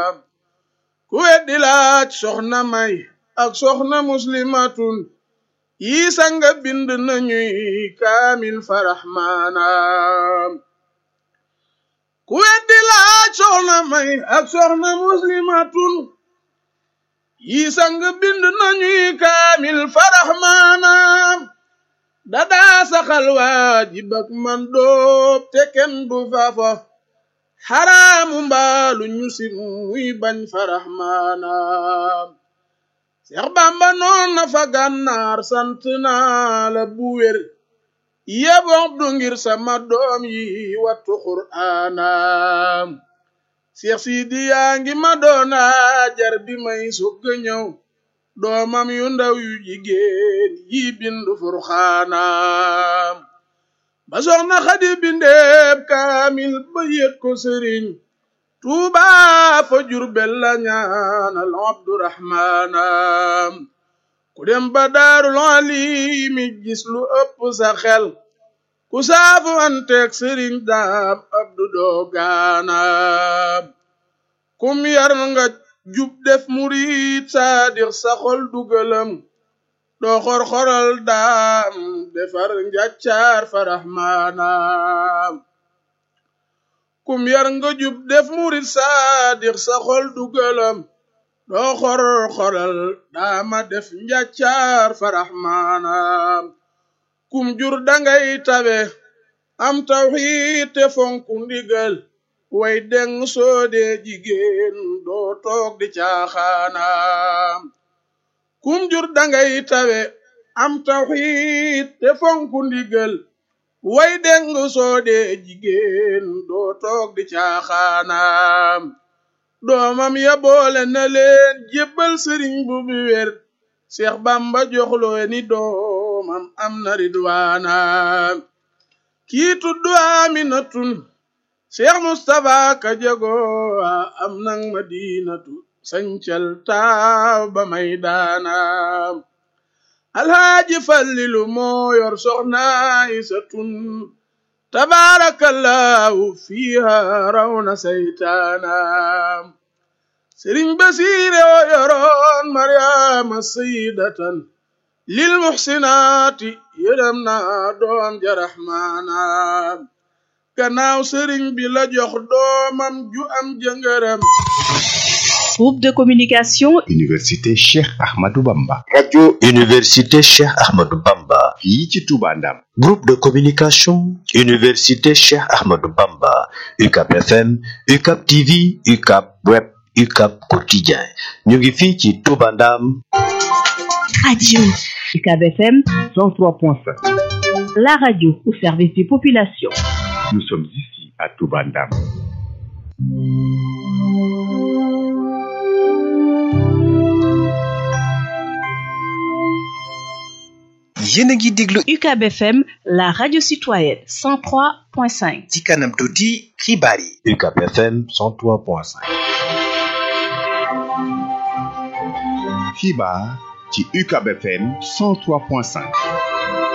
ku weddi laaj soxna may ak soxna muslimatun yi sanga bind nañuy kaamil faraxmaanaam ku weddi laaj soxna may ak soxna muslimatun yi sang bind nañuy kaamil faraxmaanaam dadaa saxal waajib ak man doob te kenn du fafa xaraamu mbaalu ñu si muy bañ faraxmaanaam Seex Bamba noon na fa gànnaar sant naa la bu wér yebox du ngir sama doom yi wattu qur'aanaam Seex Sidi yaa ngi ma doona jar bi may sugga ñëw doomam yu ndaw yu jigéen yi bindu furxaanaam ba soxna Xadi bindeeb kaamil ba yët ko sëriñ Tuuba fa Jurbel la ñaanal Abdurahmaanam ku dem ba daarul alimi gis lu ëpp sa xel ku saafu anteeg sëriñ daam abdu doogaanaam kum yar nga jub def murid saadix sa xol dugalam doo xor-xoral daam defar njàccaar faraxmaanaam kum yar nga jub def murid saadix sa xol dugalam doo xor-xoral daama def njàccaar faraxmaanaam kum jur dangay tabe am tawxiid te fonku ndigal way deng soode jigéen doo toog di caaxaanaam kum jur dangay tabe am tawxiid te fonku ndigal way deng soode jigéen doo toog di caaxaanaam doomam ya boole na leen jébbal sëriñ bu bi wér Seex Bamba joxloo ni doomam am na ridwaanaam kii tuddu Aminatun Seex Mustapha ka jago am nang Madinatu sañcal taaw ba may daanaam Alhaaji Fallilu moo yor soxna Aysatun tabaarakallaahu fiiha rawna saytaanaam sëriñ basiire o yoroon maryaama sayidatan lil muxsinaati yërëm na doom ja raxmaanaam gannaaw sëriñ bi la jox doomam ju am jëngëram Groupe de communication Université Cheikh Ahmadou Bamba radio université Cheikh Ahmadou Bamba fii ci Touba Ndam groupe de communication université Cheikh Ahmadou Bamba UCAP FM UCAP TV UCAP web UCAP quotidien ñu ngi fii ci Touba Ndam radio UCAB FM 103.5 la radio au service des populations nous sommes ici à Touba Ndam yéen a ngi déglu UCAB FM la radio citoyenne 103.5 ci kanam tuuti xibaar yi UCAP FM 103.5 xibaar ci UCAB FM 103.5